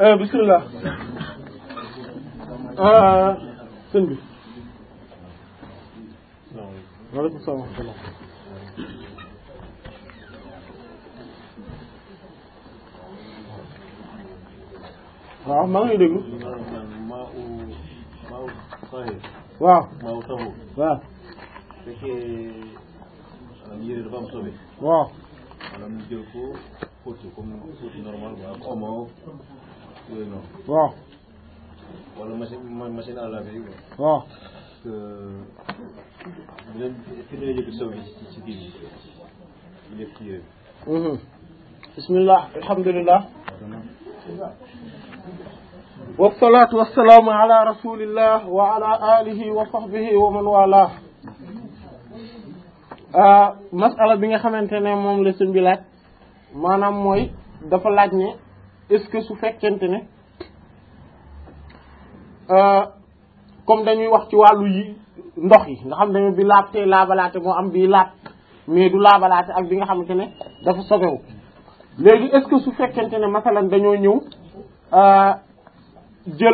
bismillah sëñ bi waaleykum salaam wa rahmatullah waaw maa ngi lay déglu maa u maa u sahir waaw maa u taxu waaw fekkee yére dafa am sobe waaw maanaam ñu jël ko fóoti comme fóoti normal ba ak omo yooyu noonu waaw wala machine ma- machine à laver yi quoi waaw que bu leen fi leen yëg sobe yi ci ci kii bi ñu def ci yére bi bismillah alhamdulillah wasalaatu wasalaamu ala rasulillah wa ala alihi wa sahbihi wa man wala masala bi nga xamante ne moom la sëñ bi laaj maanaam mooy dafa laaj ne est-ce que su fekkente ne comme dañuy wax ci wàllu yi ndox yi nga xam ne bi laab te laabalaate moo am bii laab mais du laabalaate ak bi nga xamante ne dafa sobewu léegi est-ce que su fekkente ne masalan dañoo ñëw jël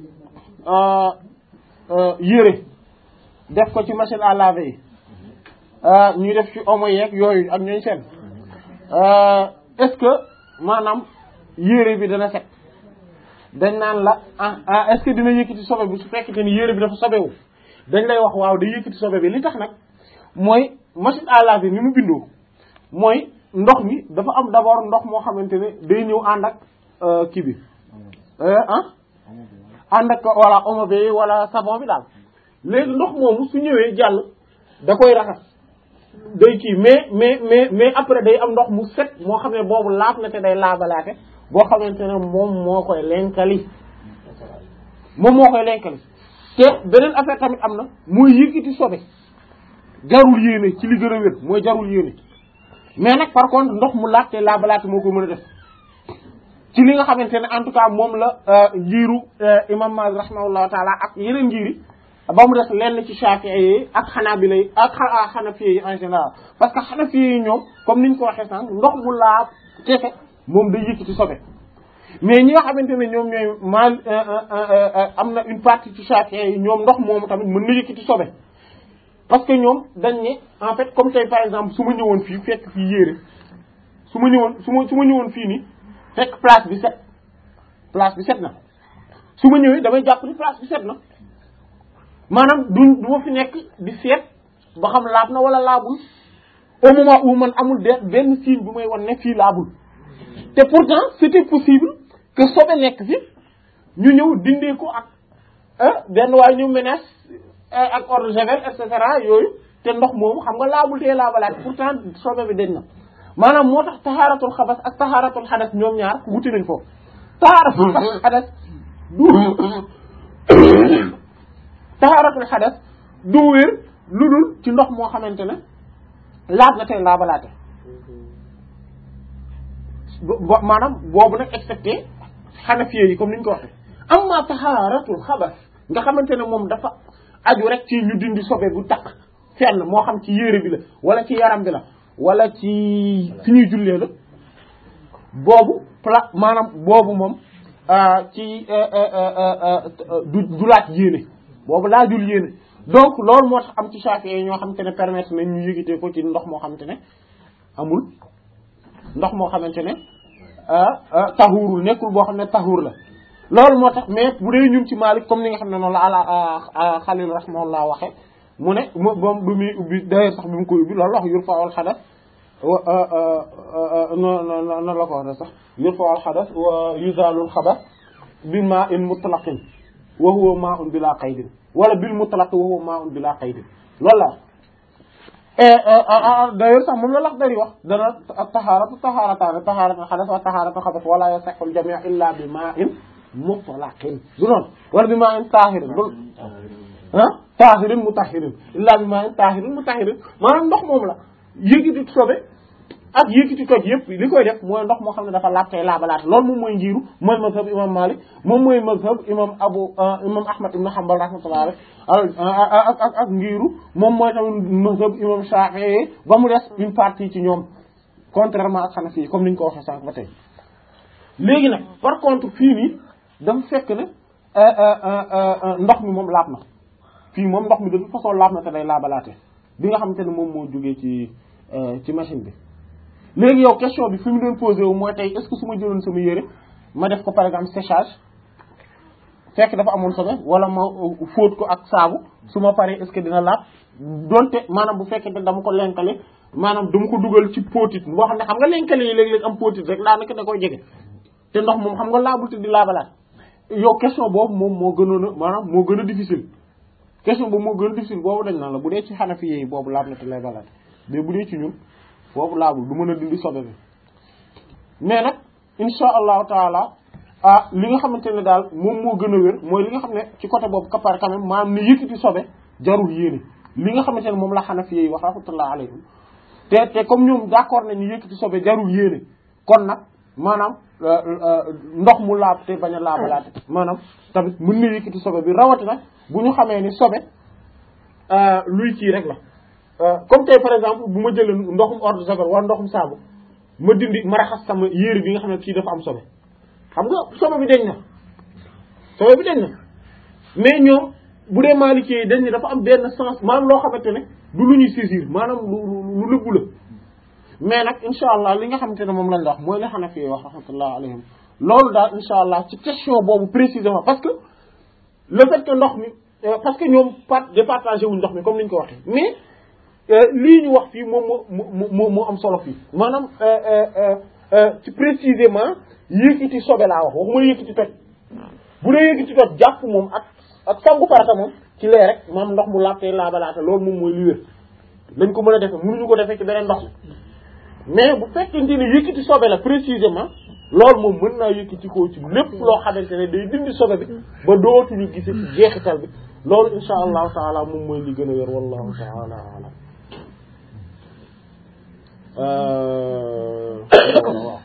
yére def ko ci machine à laver yi ñuy def ci omo yeeg yooyu ak ñooñ seen est-ce que maanaam yére bi dana set dañ naan la ah ah est-ce que dina yëkkati sobe bi su fekkente ni yére bi dafa sobewu dañ lay wax waaw day yëkkati sobe bi li tax nag mooy machine à laver ni mu bindoo mooy ndox mi dafa am d'abord ndox moo xamante ne day ñëw ànd ak kii bi ah ànd ak wala omo bi wala savon bi daal léegi ndox moomu su ñëwee jàll da koy raxas day kii mais mais mais mais après day am ndox mu set moo xam ne boobu laab na te day laabalaate boo xamante ne moom moo koy lenkali moom moo koy lenkali te beneen affaire tamit am na mooy yëkkati sobe jarul yéene ci li gën a wér mooy jarul yéene mais nag par contre ndox mu laajte laabalaate moo ko mën a def ci li nga xamante ne en tout cas moom la njiiru imam Maalik rahimahullahu taala ak yeneen njiiri ba mu def lenn ci Shafi'i yi ak Hanabila yi ak Hanafi yi en général parce que Hanafi yi ñoom comme niñ ko waxee sànq ndox mu laab kese moom day yëkkati sobe mais ñi nga xamante ne ñoom ñooy mal am na une partie ci Shafi'i yi ñoom ndox moomu tamit mën na yëkkati sobe parce que ñoom dañ ne en fait comme tey par exemple su ma ñëwoon fii fekk fii yére su ma ñëwoon su ma su ma ñëwoon fii nii fekk place bi set place bi set na su ma ñëwee damay jàpp ni place bi set na maanaam du du ma fi nekk di seet ba xam laab na wala laabul au moment où man amul de benn signe bu may wan ne fii laabul te pourtant c'était possible que sobe nekk fi ñu ñëw dindee ko ak benn waaye ñu menace ak eau de javel et cetera yooyu te ndox moomu xam nga laabul te laabalaat pourtant sobe bi dañ na maanaam moo tax taxaaratul xabas ak taxaaratul xadas ñoom ñaar wuti nañ foofu taxaaratul xadas du taxaaratul xadas du wér lu dul ci ndox moo xamante ne laab na tey laabalaate bo maanaam boobu nag excepté xanafiye yi comme ni ñu ko waxee amma taxaaratul xabas nga xamante ne moom dafa aju rek ci ñu dindi sobe bu takk fenn moo xam ci yére bi la wala ci yaram bi la wala ci fi ñuy jullee la boobu pla maanaam boobu moom ci du du laaj yéene boobu laajul yéene donc loolu moo tax am ci Shafi'i ñoo xamante ne permettre nañ ñu yëgitee ko ci ndox moo xamante ne amul ndox moo xamante ne taxuurul nekkul boo xam ne taxuur la loolu moo tax mais bu dee ñun ci Maalik comme ni nga xam ne noonu la ala Xalil rahimahullah waxe mu ne moom bu muy ubbi d'ailleurs sax bi mu koy ubbi loolu wax yur fa al xadas no no la ko wax sax yur fa al xadas wa yuzalul xabas bi ma in mutlaqin wa huwa ma un bila qaydin wala bil mutlaq wa huwa ma un bila qaydin loolu la d'ailleurs sax moom la lax dari wax dana taxaaratu taxaarataane taxaaratu xadas wa taxaaratu xabas wala yasixu al jami' illa bi ma in mutlaqin du noonu wala bi ma in taahirin du ah taahirin mutahirin illa bi ma in taahirin mutahirin maanaam ndox moom la yëkkati sobe ak yëkkati toj yëpp li koy def mooy ndox moo xam ne dafa laab tey laabalaat loolu moom mooy njiiru mooy mazhab imam Malik moom mooy mazhab imam Abu imam Ahmad ibn Hanbal rahmatullah alayh ak ak ak ngiiru moom mooy tamit mazhab imam Shafi'i ba mu des une partie ci ñoom contrairement ak Hanafi comme ni ñu ko waxee sànq ba tey léegi nag par contre fii nii dafa fekk ne ndox mi moom laab na fii moom ndox mi de toute façon laab na te day laabalaate bi nga xamante ne moom moo jógee ci ci machine bi léegi yow question bi fi mu doon posé wu mooy tey est-ce que su ma jëloon sama yére ma def ko par exemple séchage fekk dafa amoon sobe wala ma fóot ko ak saabu su ma paree est-ce que dina laab donte maanaam bu fekkee ne dama ko lenkale maanaam dama ko dugal ci póotit boo xam ne xam nga lenkale yi léeg-léeg am póotit rek daanaka da koy jege te ndox moom xam nga laabul te di laabalaat yow question boobu moom moo gënoon a maanaam moo gën a difficile question boobu moo gën a difficile boobu dañ naan la bu dee ci xanafi yi boobu laab na te laabalaat mais bu dee ci ñun boobu laabul du mën a dindi sobe bi mais nag insha allahu taala ah li nga xamante ne daal moom moo gën a wér mooy li nga xam ne ci côté boobu kapar quand même maanaam ne yëkkati sobe jarul yéene li nga xamante ne moom la xanafi yi wax rahmatullah alayhim te te comme ñoom d'accord nañu yëkkati sobe jarul yéene kon nag maanaam ndox mu laab te bañ a laabalaate maanaam tamit mën na yëkkati sobe bi rawatina bu ñu xamee ni sobe luy kii rek la comme tey par exemple bu ma jëlee ndoxum eau de javel wala ndoxum saabu ma dindi ma raxas sama yére bi nga xam ne kii dafa am sobe xam nga sobe bi dañ na sobe bi dañ na mais ñoom bu dee Maliki yi dañ ne dafa am benn sens maanaam loo xamante ne du lu ñuy saisir maanaam lu lu lëbbu la mais nag insha allah li nga xamante ne moom lañ la wax mooy li Hanafi wax rahmatullah alayhim loolu daal insha allah ci question boobu précisément parce que le fait que ndox mi parce que ñoom part départagé wuñ ndox mi comme ni ñu ko waxee mais lii ñu wax fii moom moo moo moo am solo fii maanaam ci précisément yëkkati sobe laa wax waxuma yëkkati toj bu dee yëkkati toj jàpp moom ak ak sangu farata moom ci lee rek maam ndox mu laabtee laabalaate loolu moom mooy li wér dañ ko mën a defee mënuñu ko defee ci beneen ndox mais bu fekkente ne yëkkati sobe la précisément loolu moom mën naa yëkkati koo ci lépp loo xamante ne day dindi sobe bi ba dootuñu gise ci jeexital bi loolu insha allahu taala moom mooy li gën a wér wallahu taala alam waaw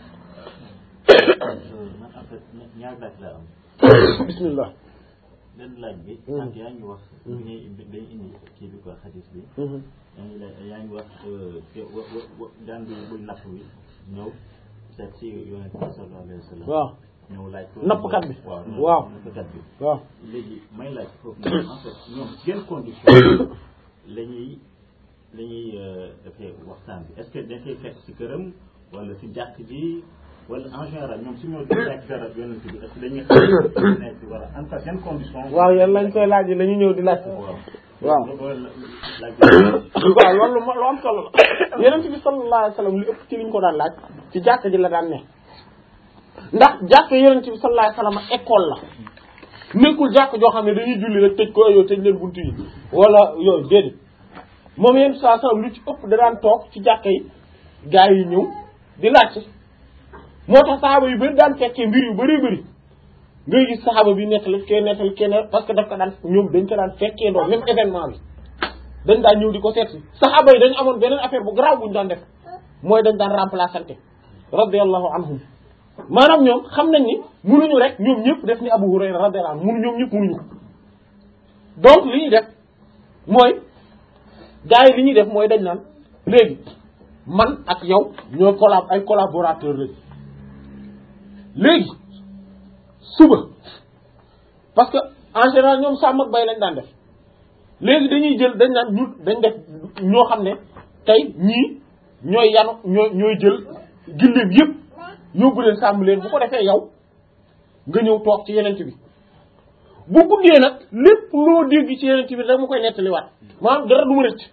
man en fait ñaar laaj laa am bismillah benn laaj bi sant yaa ngi wax bi ngay day indi kii bi quoi xadis bi yaa ngi la yaa ngi wax wa wa daan bi buy napp bi ñëw seet si yonent bi sallallahu alayhi wa sallam waaw ñëw laaj ko nappkat bi waaw waaw nappkat bi waaw léegi may laaj foofu ne en fait ñoom ci yenn condition la ñuy la ñuy defee waxtaan bi est ce que dañ koy fekk si këram wala si jàkk ji wala en général ñoom su ñoo di fekk dara yonent bi est ce que dañuy xam nekk wala en fait yan condition waaw yéen lañ koy laaj la ñu ñëw di laaj waaw waaw loolu laaj waaw loolu lu lu am solo la yonent bi sallallahu alayhi wa sallam li ëpp ci liñ ko daan laaj ci jàkk ji la daan ne ndax jàkk yonent bi sallallahu alayhi wa sallam école la nekkul jàkk joo xam ne dañuy julli rek tëj ko yow tëj leen buntu yi wala yooyu déedéet moom yonent bi sallallahu alayhi wa sallam lu ci ëpp da daan toog ci jàkk yi gaa yi ñëw di laajte moo tax saxaaba yu bëri daan fekkee mbir yu bëree bëri ngay gis saxaaba bi nettali kee nettali kee ne parce que daf ko daan ñoom dañ ko daan fekkee doon même événement bi dañ daan ñëw di ko seet si saxaaba yi dañu amoon beneen affaire bu garaaw bu ñu daan def mooy dañ daan remplaçante radiyallahu anhum maanaam ñoom xam nañ ni munuñu rek ñoom ñëpp def ni Abu Hurayra radiyallahu anhu munu ñoom ñëpp munuñu ko donc li ñuy def mooy gars yi li ñuy def mooy dañ naan léegi man ak yow ñoo collab ay collaborateur lañ léegi suba parce que en général ñoom sàmm ak bay lañ daan def léegi dañuy jël dañ naan ñu dañ def ñoo xam ne tey ñii ñooy yanu ñooy ñooy jël gilleem yëpp yóbbu leen sàmm leen bu ko defee yow nga ñëw toog ci yenent bi bu guddee nag lépp loo dégg ci yenent bi rek mu koy nettaliwaat maanaam dara du ma rëcc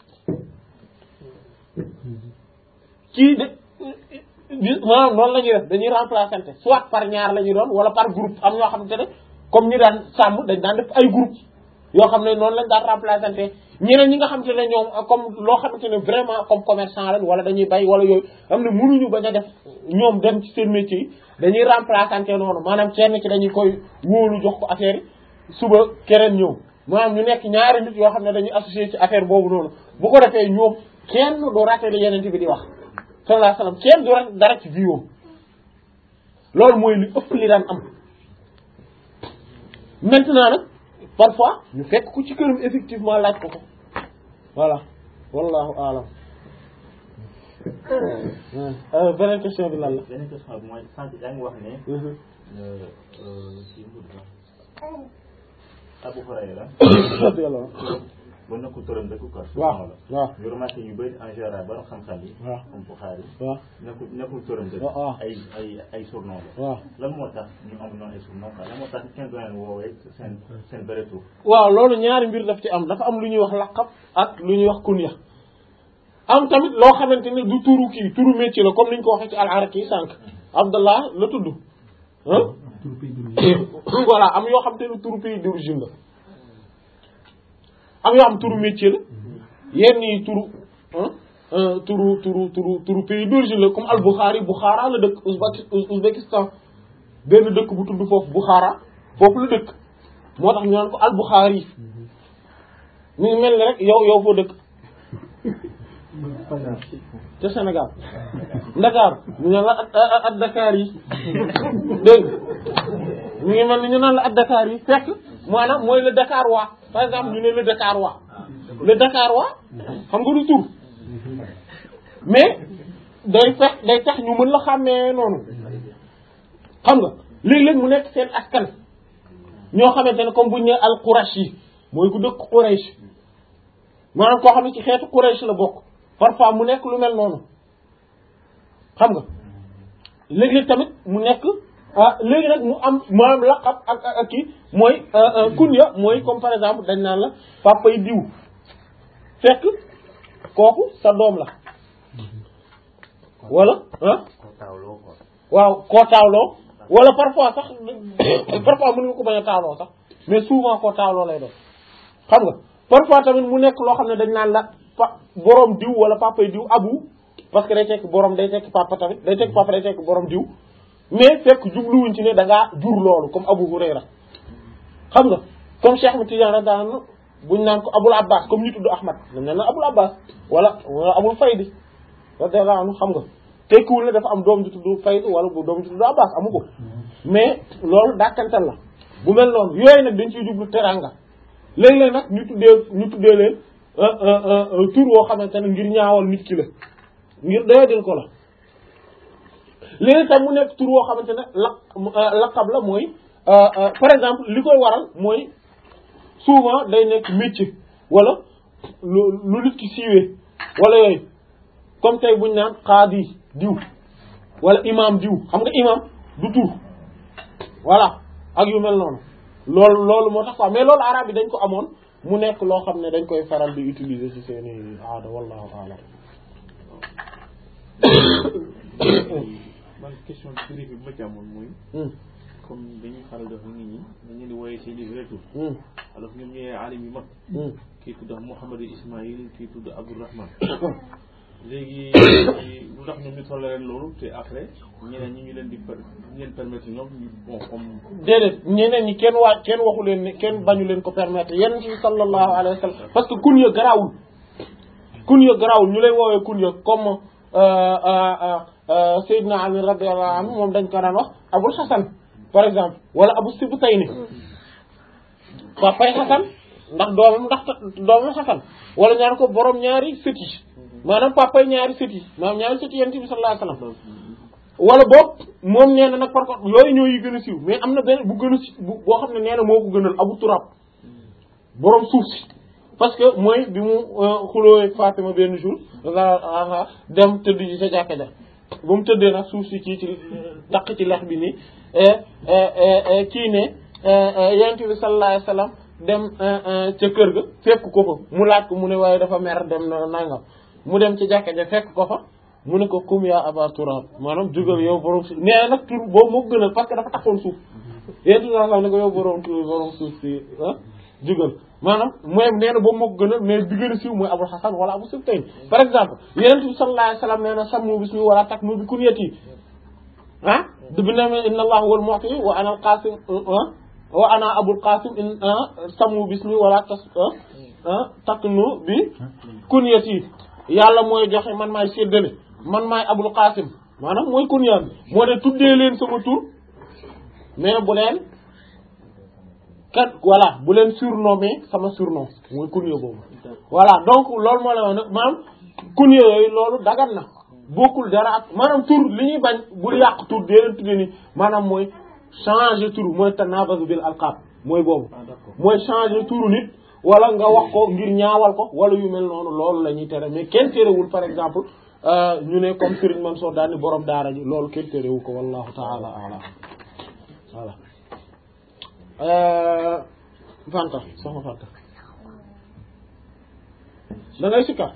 kii de maanaam noonu la ñuy def dañuy remplaçante soit par ñaar la ñuy doon wala par groupe am ñoo xamante ne comme ñi daan sàmm dañ daan def ay groupe yoo xam ne noonu lañ daan remplaçante ñeneen ñi nga xamante ne ñoom comme loo xamante ne vraiment comme commerçant lañ wala dañuy bay wala yooyu am ne mënuñu bañ a def ñoom dem ci seen métier yi dañuy remplaçante noonu maanaam kenn ci dañuy koy wóolu jox ko affaire yi suba keneen ñëw maanaam ñu nekk ñaari nit yoo xam ne dañuy associé ci affaire boobu noonu bu ko defee ñoom kenn du raté li yeneen bi di wax sallallahu alayhi wasallam kenn du raté dara ci viom loolu mooy li ëpp li daan am maintenant nag parfois ñu fekk ku ci këram effectivement laaj ko ko voilà wallahu alam Euh, beneen question bi lan la. beneen question bi mooy sànq yaa ngi wax ne Mhm. si mbir ba Abu Hurayra Radiyallahu anhu. ba nekkul turam dëkk quoi waaw waaw ñu remarqué ñu bëri en général borom xam-xam yi waaw comme Bukhari waaw nekkul nekkul turam dëkk waaw. ay ay ay surnom la waaw. lan moo tax ñu am noonu ay surnom quoi lan moo tax kenn doon leen woowee seen seen vrai tur waaw loolu ñaari mbir daf ci am dafa am lu ñuy wax laqab ak lu ñuy wax kunya am tamit loo xamante ne du turu kii turu métier la comme ni ñu ko waxee ci al-Araki sànq Abdallah la tudd ah voilà am yoo xam te ne turu pays d'origine la am yoo xam turu métier la yenn yi turu ah euh, turu turu turu turu pays d'origine la comme al-Bukhari Bukhara la dëkk Ouzbéki- Ouzbékistan benn dëkk bu tudd foofu Bukhara foofu la dëkk moo tax ñu naan ko al-Bukhari mi ngi mel ni rek yow yow foo dëkk ca Sénégal Dakar ñu naan la at at at Dakar yi dégg nga mi ngi mel ni ñu naan la at Dakar yi fekk maanaam mooy le Dakar waa par exemple ñu ne le Dakar waa le Dakar waa xam nga du tur mais day fekk day tax ñu mën la xàmmee noonu xam nga léeg-léeg mu nekk seen askan ñoo xamante ne comme bu ñu nee al Qurash yi mooy ku dëkk Quraysh maanaam koo xam ne ci xeetu Quraysh la bokk parfois mu nekk lu mel noonu xam nga léeg-léeg tamit mu nekk ah léegi nag mu am maanaam laqab ak ak ak kii mooy kunya mooy comme par exemple dañ naan la papa yi diw fekk kooku sa doom la wala ah ko taawloo quoi waaw koo taawloo wala parfois sax parfois mën nga ko bañ a taawloo sax mais souvent koo taawloo lay doon xam nga parfois tamit mu nekk loo xam ne dañ naan la pa borom diw wala papa yi diw abu parce que day tekk borom day tekk papa tamit day tekk papa day tekk borom diw mais fekk jubluwuñ ci ne da ngaa jur loolu comme Abu Hurayra xam nga comme Cheikh Ahmed Tidiane radiyallahu anhu buñ naan ko Abul Abbas comme ñu tudd Ahmad dañ naan la Abul Abbas wala wala Abul Faydi radiyallahu anhu xam nga tekkiwul ne dafa am doom ju tudd Fayd wala bu doom ju tudd Abbas amu ko mais loolu dàkkantal la bu mel noonu yooyu nag dañ ciy jublu teranga léeg-léeg nag ñu tuddee ñu tuddee leen tur woo xamante ne ngir ñaawal nit ki la ngir doyadil ko la léegi tam mu nekk tur woo xamante ne laq laqab la mooy par exemple li koy waral mooy souvent day nekk métier wala lu lu nit ki siiwee wala yooyu comme tey buñ naan qaadi diw wala imam diw xam nga imam du tur voilà ak yu mel noonu loolu loolu moo tax quoi mais loolu arabe yi dañ ko amoon mu nekk loo xam ne dañ koy faral di utiliser ci seeni aada wallahu a'lam man question bi bi ma ci amoon mooy Hmm, comme dañuy faral di wax nit ñi dañ leen di wooyee seen i vrai tur hmm, alors que ñoom ñooy alim yu mag hmm. kii tudd Mouhamadou Ismaïl kii tudd Abdourahman léegi lu tax ñoom ñu toll leen loolu te après ñeneen ñi ñu leen di per ñu leen permettre ñoom ñu bon comme déedéet ñeneen ñi kenn waa kenn waxu leen ne kenn bañu leen ko permettre yenn ci sallallahu alayhi wa sallam parce que kunya garaawul kunya garaawul ñu lay woowee kunya comme Seydina Ali radiyallahu anhu moom dañ ko daan wax Abul Hasan par exemple wala Abu Sibtayni papay Hasan ndax doomam ndax doomam Hasan wala ñaan ko borom ñaari sët yi maanaam papay ñaari sët yi maanaam ñaari sët yi yonent bi sallallahu alayhi wa sallam wala boog moom nee na nag par contre yooyu ñoo yi gën a siiw mais am na benn bu gën a si bu boo xam ne nee na moo ko gënal Abu Turab borom suuf si parce que mooy bi mu xuloo ak Fatima benn jour a dem tëdd ji sa jàkka ja ba mu tëddee nag suuf si kii ci taq ci lex bi nii kii ne yonent bi sallallahu alayhi wasallam dem ca kër ga fekk ko fa mu laaj ko mu ne waaye dafa mer dem na nangam mu dem ci jàkka ja fekk ko fa mu ne ko kum yaa aba turab maanaam jugal yow borom suuf nee na nag tur boobu moo gënal parce que dafa taxoon suuf yéen tout ça ne ko yow borom tur borom suuf si ah jugal maanaam mooy nee na boobu moo ko gënal mais bi gën a siiw mooy Abul Hasan wala Abu Sibtayn par exemple Yonent bi sallallahu alayhi wasallam nee na sammu bismi wala takmu bi kunyati ah bi ne inna Allah huwal mu'ti wa ana al-qasim wa ana Abul Qasim in sammu bismi wala tas taknu bi kunyati yàlla mooy joxe man maay séddale man maay Abul Qasim maanaam mooy kunya bi moo ne tuddee leen sama tur mais bu leen kat voilà bu leen surnommé sama surnom mooy kunya boobu voilà donc loolu moo la wax nag maanaam kun yooyu loolu dagan na bokkul dara ak maanaam tur li ñuy bañ bul yàq tur dee leen tudde ni maanaam mooy changer tur mooy tanabazu bil alqab mooy boobu ah d'accord mooy changer turu nit wala nga wax ko ngir ñaawal ko wala yu mel noonu loolu la ñuy tere mais kenn terewul par exemple euh, ñu ne comme Serigne Mansour daal ni borom daara ji loolu kenn terewul ko wallahu taala alam voilà euh, Fanta soxna Fanta da ngay sikka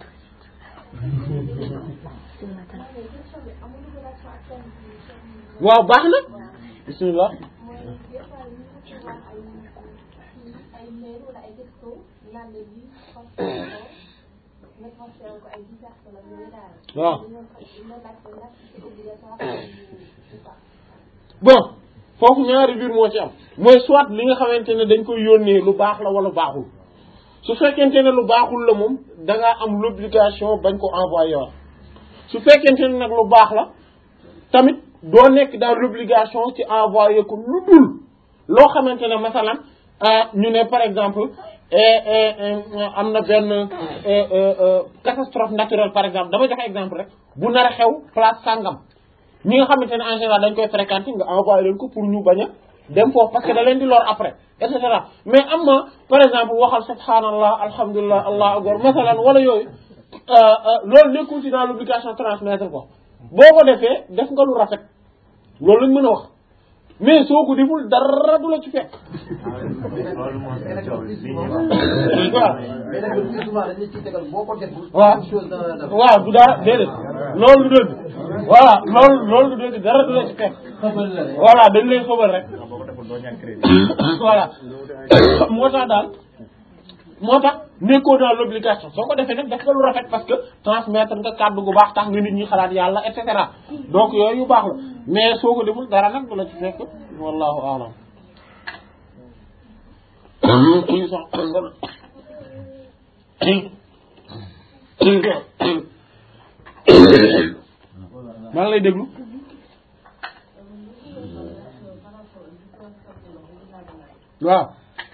waaw baax na bismillah mooy des fois ñu ci wax ay ay mail wala ay texto naan la lii transféré ko nga transféré ko ay dix personnes ak yooyu daal. waaw dañoo dañoo laajte ndax c'est obligatoire ou pas. bon foofu ñaari mbir moo ci am mooy soit li nga xamante ne dañ koy yónnee lu baax la wala baaxul su fekkente ne lu baaxul la moom da ngaa am l'obligation bañ ko envoyer waat su fekkente ne nag lu baax la tamit doo nekk dans l'obligation ci envoyer ko lu dul loo xamante ne masalan ah ñu ne par exemple eh, eh, eh, am na benn eh, eh, eh, catastrophe naturelle par exemple dama joxe exemple rek bu nar a xew place sangam ñi nga xamante ne en général dañ koy fréquenter nga envoyé leen ko pour ñu bañ a dem foofu parce que da leen di lor après et cetera mais am na par exemple waxal subhanallah alhamdulilah allahu akbar masalan wala yooyu euh, euh, loolu nekkul ci dans l'obligation transmettre ko boo ko defee def nga lu rafet loolu lañ mën a wax mais soo ko deful dara du la ci fekk loolu moo ci coow li ñuy waaw mais nag le plus souvent dañuy ciy tegal boo ko deful. waaw une chose dana la def. waaw du dara déedéet loolu du dëgg voilà loolu loolu du dëgg dara du la ci fekk xëbal la rek. voilà dañ lay xëbal rek boo ko deful doo ñàkk crédit voilà moo tax daal moo tax nekkoo dans l'obligation soo ko defee nag def nga lu rafet parce que transmettre nga kàddu gu baax tax nga nit ñi xalaat yàlla et cetera donc yooyu yu baax la mais soo ko deful dara nag du la ci fekk wallahu a'lam kuy sax maa ngi lay déglu waaw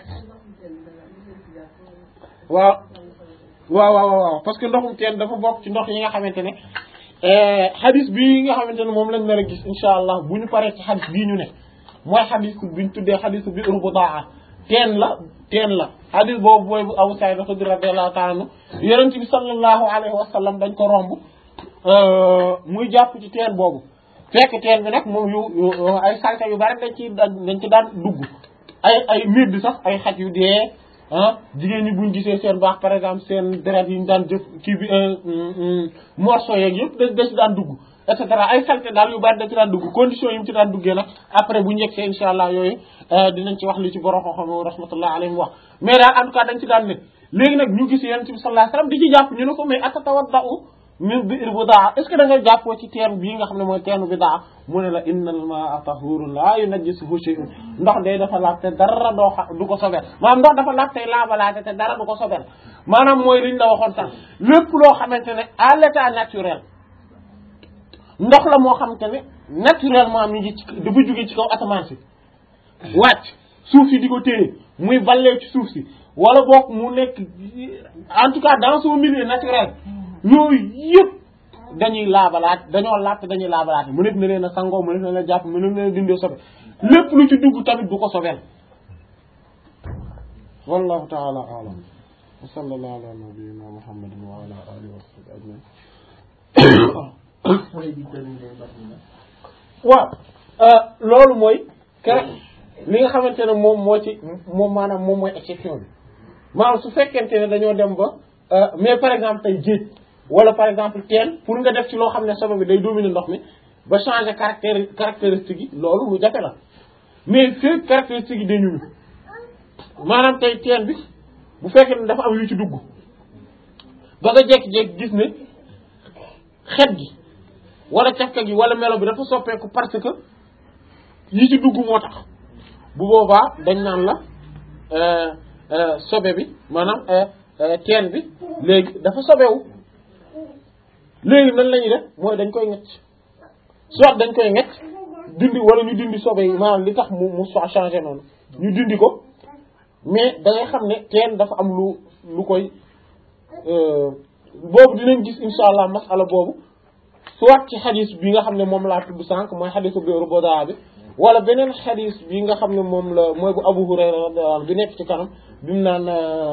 waaw waaw waaw waaw parce que ndoxum teen dafa bokk ci ndox yi nga xamante ne xadis bii nga xamante ne moom lañ nar a gis insha allah bu ñu paree ci xadis bii ñu ne mooy xadis bi ñu tuddee xadisu bi urbudaa teen la teen la xadis boobu mooy bu Abu Saïd Xudri radiyallahu ta'ala anhu yonent bi sallallahu alayhi wa sallam dañ ko romb muy jàpp ci teen boobu fekk teen bi nag moom yu yu ay salte yu bari dañ ci dañ ci daan dugg ay ay miir sax ay xaj yu dee ah jigéen ñi buñ gisee seen baax par exemple seen deret yi ñu daan jëf kii bi morceau yeeg yëpp da da ci daan dugg et cetera ay salte daal yu bari da ci daan dugg condition yi mu ci daan duggee nag après bu njëkkee insha allah yooyu dinañ ci wax li ci borom xam-xam rahmatullah alayhi wax mais daal en tout cas dañ ci daan ne léegi nag ñu gis yonent bi sallallahu alayhi wasallam di ci jàpp ñu ne ko mais atatawadda'u min bi'r budaa est ce que da nga jàppoo ci teen bii nga xam ne mooy teenu bidaa mu ne la innal maa'a tahurun laa yunajjisuhu shay'un ndox day dafa laab te dara doo xa du ko sobel maanaam ndox dafa laab tey laabalaate te dara du ko sobel maanaam mooy liñ la waxoon sax lépp loo xamante ne à l'état naturel ndox la moo xamante ne naturellement mi ngi ci dafa jóge ci kaw asamaan si wàcc suuf si di ko téye muy ballee ci suuf si wala boog mu nekk en tout cas dans son milieu naturel yooyu yëpp dañuy laabalaat dañoo laat dañuy laabalaate mu nekk na leen a sangoo mu nekk na leen a jàpp mu nekk na leen a dindee sobe lépp lu ci dugg tamit du ko sobeel wallahu ta'ala a'lam wa sallallahu ala nabiyyina muhammadin wa ala alihi wa sahbihi ajma'in mooy di terminer Batina. waaw loolu mooy que li nga xamante ne moom moo ci moom maanaam moom mooy exception bi maanaam su fekkente ne dañoo dem ba mais par exemple tey géej wala par exemple teen pour nga def ci loo xam ne sobe bi day dominer ndox mi ba changer caractéri caractéristique yi loolu lu jafe la mais fii caractéristique yi dañu ñu maanaam tey teen bi bu fekkee ne dafa am yu ci dugg ba nga jékki-jékki gis ne xet gi wala cafka gi wala melo bi dafa soppeeku parce que yi ci dugg moo tax bu boobaa dañ naan la sobe bi maanaam teen bi léegi dafa sobewu léegi nan la ñuy def mooy dañ koy ngecc soit dañ koy ngecc dindi wala ñu dindi sobe yi maanaam li tax mu mu soit changé noonu ñu dindi ko mais da ngay xam ne teen dafa am lu lu koy boobu dinañ gis insha allah masala boobu soit ci xadis bi nga xam ne moom laa tudd sànq mooy xadisu biiru bodaa bi wala beneen xadis bi nga xam ne moom la mooy bu Abu Hurayra radiyallahu anhu bi nekk ci kanam bi mu naan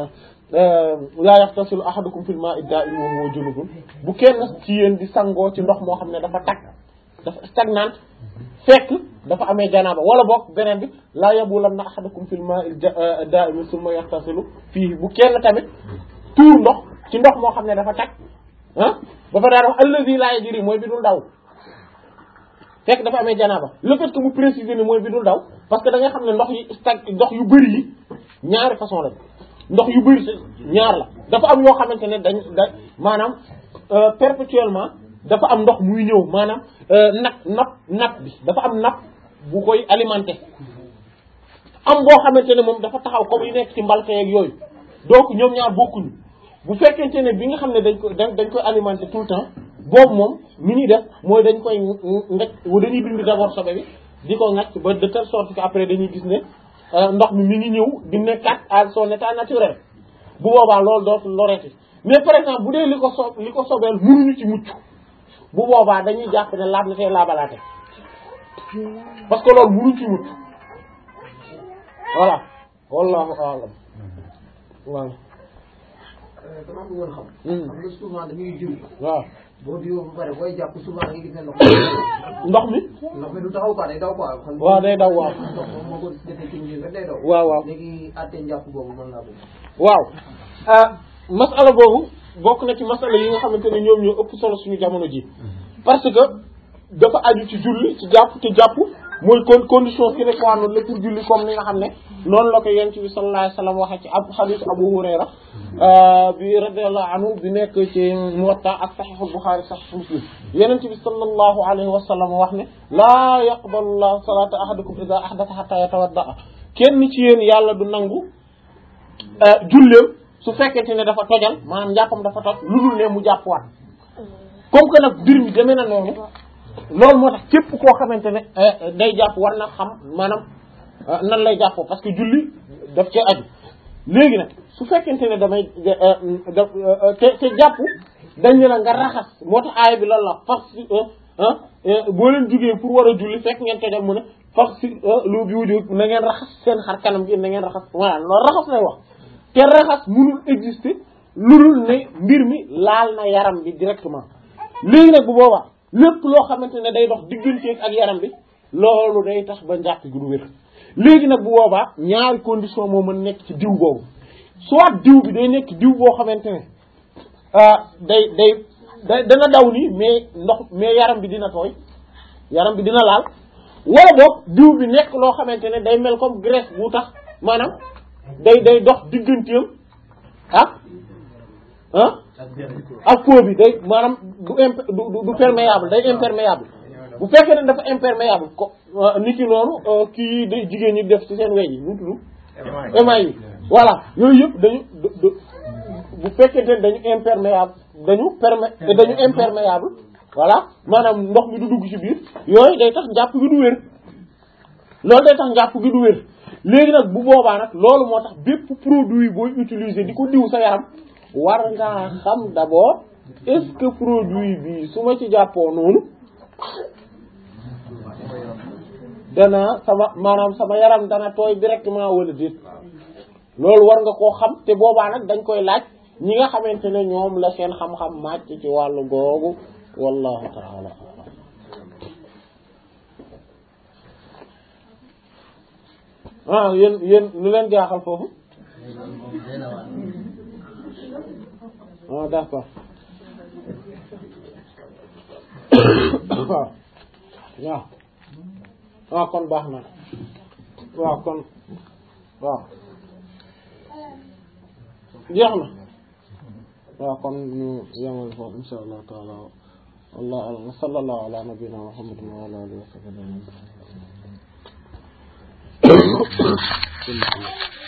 laa yaxtasilu ahadukum fil maa'i daa'im wa huwa junubun bu kenn ci yéen di sangoo ci ndox moo xam ne dafa tag dafa stagnant fekk dafa amee janaaba wala boog beneen bi laa yabulanna ahadukum fil maa'i daa'im summa yaxtasilu fii bu kenn tamit tuur ndox ci ndox moo xam ne dafa tag ah ba fa daan wax allazi laa yajri mooy bi dul daw fekk dafa amee janaaba le fait que mu préciser ni mooy bi dul daw parce que da nga xam ne ndox yi stag ndox yu bëri yi ñaari façon la ndox yu bëri ñaar la dafa am yoo xamante ne dañ da maanaam perpétuellement dafa am ndox muy ñëw maanaam nap nap nap bi dafa am nap bu koy alimenter am boo xamante ne moom dafa taxaw comme yu nekk ci mbalte yeeg yooyu donc ñoom ñaar bokkuñu bu fekkente ne bi nga xam ne dañ ko dañ koy alimenter tout le temps boobu moom mi ñuy def mooy dañ koy ngaj dañuy dindi d'abord sobe bi di ko ngaj ba de telle sorte que après dañuy gis ne ndox mi mi ngi ñëw di nekkaat à son état naturel bu boobaa loolu dootul loreti mais par exemple bu dee li ko so li ko sobeel mënuñu ci mucc bu boobaa dañuy jàpp ne laab na tey laabalaate parce que loolu mënuñ ci mucc voilà wallahu a'lam voilà dama bëggoon xam. xam nga souvent dañuy jiw. waaw boo jiwoo ba pare booy jàpp souvent da ngay gis ne ndox ndox mi ndox mi du taxaw quoi day daw quoi. xam waaw day daw waaw ndox moom moo ko defee ci njëriñ rek day daw. waaw waaw léegi àtte njàpp boobu mën naa bëgg. waaw ah masala boobu bokk na ci masala yi nga xamante ne ñoom ñoo ëpp solo suñu jamono ji parce que dafa aju ci julli ci jàpp te jàpp mooy con condition sine qua non la pour julli comme ni nga xam ne noonu la ko yonent bi sallallahu alayhi wasallam waxee ci ab hadith Abu Hurayra bi radiyallahu anhu bi nekk ci Muwatta ak Sahih Bukhari Sahih Muslim yonent bi sallallahu alayhi wasallam wax ne laa yaqbalu llahu salata ahadakum idha ahdatha hatta yatawadda kenn ci yéen yàlla du nangu julleem su fekkente ne dafa tojal maanaam njàppam dafa toj lu dul ne mu jàppwaat comme que nag mbir mi demee na noonu loolu moo tax képp koo xamante ne day jàpp war na xam maanaam nan lay jàppoo parce que julli daf cee aju léegi nag su fekkente ne damay da te te jàpp dañ ne la nga raxas moo tax aaya bi loolu la fax si boo leen jugee pour war a julli fekk ngeen tojal mu ne fax si lu bi wuju na ngeen raxas seen xar kanam gi na ngeen raxas voilà loolu raxas lay wax te raxas mënul exister lu dul ne mbir mi laal na yaram bi directement léegi nag bu boobaa lépp loo xamante ne day dox digganteeg ak yaram bi loolu day tax ba njàpp gi du wér léegi nag bu boobaa ñaari condition moo mën nekk ci diw boobu soit diw bi day nekk diw boo xamante ne day day day dana daw nii mais ndox mais yaram bi dina tooy yaram bi dina laal wala boog diw bi nekk loo xamante ne day mel comme graisse bu tax maanaam day day dox digganteem ak ah ak peau bi day maanaam du imp du du perméable day imperméable bu fekkee ne dafa imperméable ko nit ki noonu kii day jigéen ñi def ci seen wey yi nu tudd émail yi voilà yooyu yëpp dañu bu fekkente ne dañu imperméable dañu permé dañu imperméable voilà maanaam ndox mi du dugg ci biir yooyu day tax njàpp gi du wér loolu day tax njàpp gi du wér léegi nag bu boobaa nag loolu moo tax bépp produit booy utiliser di ko diw sa yaram war ngaa xam d'abord est-ce que produit bi su ma ci jàppoo noonu dana sama maanaam sama yaram dana tooy directement wala déet loolu war nga koo xam te boobaa nag dañ koy laaj ñi nga xamante ne ñoom la seen xam-xam màcc ci wàllu googu wallahu taala ah yéen yéen lu leen jaaxal foofu ah d'accord waaw waaw waaw kon baax na waaw kon waaw jeex na waaw kon ñu yemal foofu insha allah taala wallahu a'lam sallallahu ala nabiyyina muhammadin wa ala alihi wa sahbihi